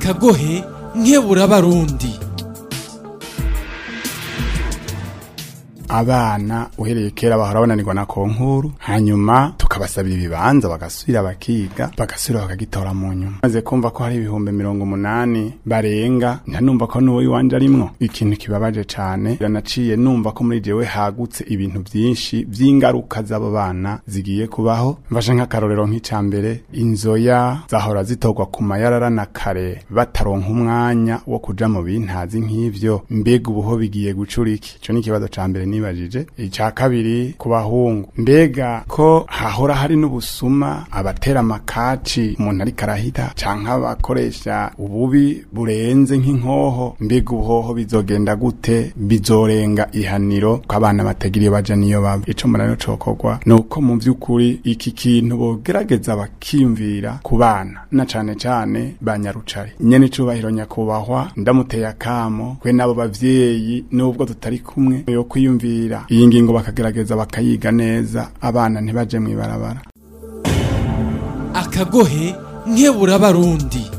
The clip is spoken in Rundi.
akagohe nkebura abarundi abana uhereye kera bahora bananirwa na konkuru hanyuma tukabasabira ibibanza bagasubira bakiga bagasubira bakagitora mu nyuma maze kumva ko hari ibihumbi mirongo umunani barenga ntanumva ko n'uwo iwanje arimwo ikintu kibabaje cane ranaciye numva ko muri jewe hagutse ibintu vyinshi vy'ingaruka z'abo bana zigiye kubaho mfashe nk'akarorero nk'ica mbere inzoya zahora zitorwa ku mayarara na kare bataronka umwanya wo kuja mu bintazi nk'ivyo mbega ubuho bigiye gucura iki ico ni ikibazo ca mbere nibajije icya kabiri ku bahungu mbega ko hahora hari n'ubusuma abatera amakaci umuntu ariko arahita canke abakoresha ububi burenze nk'inkoho mbega ubuhoho bizogenda gute bizorenga ihaniro ko abana batagiriye baja niyo baba ico mbona rero cokorwa ni uko mu vy'ukuri iki kintu bogerageza bakiyumvira ku bana na cane cane ba nyarucari nyene icubahiro nyakubahwa ndamuteye akamo kwe n'abo bavyeyi nubwo tutari kumwe yo kwiyumvira iyi ngingo bakagerageza bakayiga neza abana ntibaje mw'ibarabara akagohe nkebura abarundi